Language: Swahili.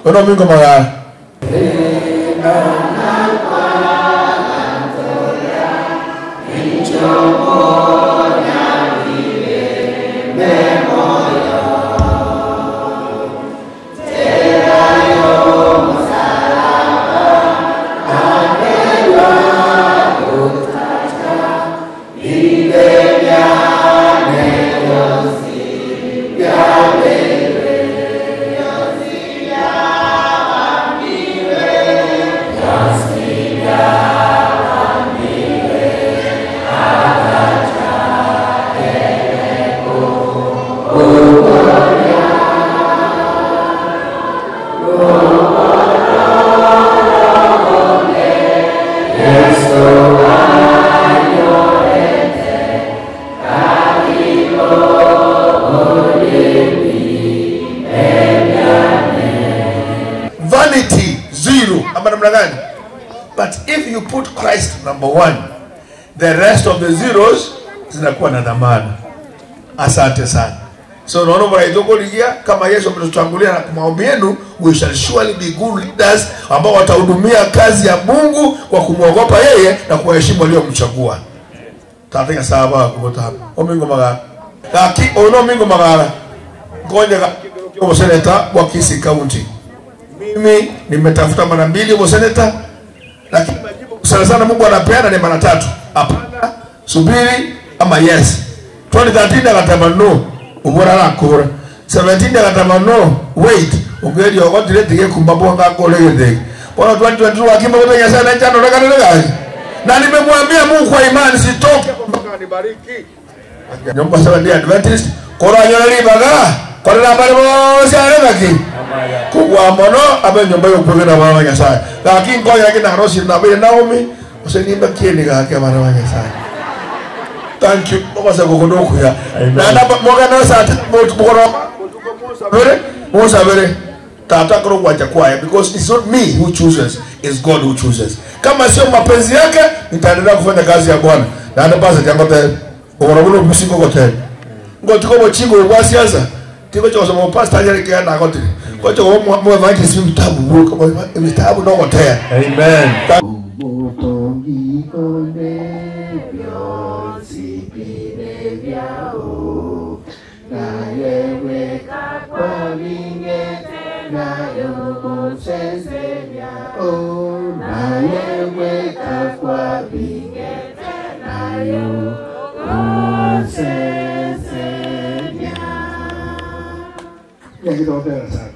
ono mingo magara vanity zero ama namna gani but if you put christ number one the rest of the zeros zinakuwa na dhamana asante sana so naona mnaitokoligia kama yesu ametutangulia na kwa maombi yenu we shall surely be good leaders ambao watahudumia kazi ya mungu kwa kumwogopa yeye na kuwaheshimu waliomchagua tatega saba kubota omingo magara gaki ono mingo magara ngoja kwa seneta wa Kisii County mimi nimetafuta mara mbili huko seneta, lakini majibu sana sana Mungu anapeana ni mara tatu, hapana, subiri ama yes. 2013 akatama no, ubora la kura. 17 akatama no, wait, ungeli ogotire tige kumbabo ngakole githegi. Bwana 2022 akima wote nyasa na njano rega rega. Na nimemwambia Mungu kwa imani sitoke mpaka nibariki. Nyumba sawa ndi Adventist, kora nyona libaga, kora na bale bose arengaki kugwa mono abe nyumba yokuge na baba nyasaye lakini ngoja lakini harosi na bale Naomi usenimba kieni gake bana wa nyasaye thank you baba sa gogo ndoku ya na na moga na sa mot bukoro bere musa bere tata kro kwacha kwaya because it's not me who chooses it's God who chooses kama sio mapenzi yake nitaendelea kufanya kazi ya Bwana na hata basi jambo tena bukoro buno bisingo kote ngotiko bochingo bwa siasa tiko cho mo pastor ajali kia na kote kwa cho mo mo vangi si vitabu buko mo vitabu no kote Amen. Ya kita opera sana.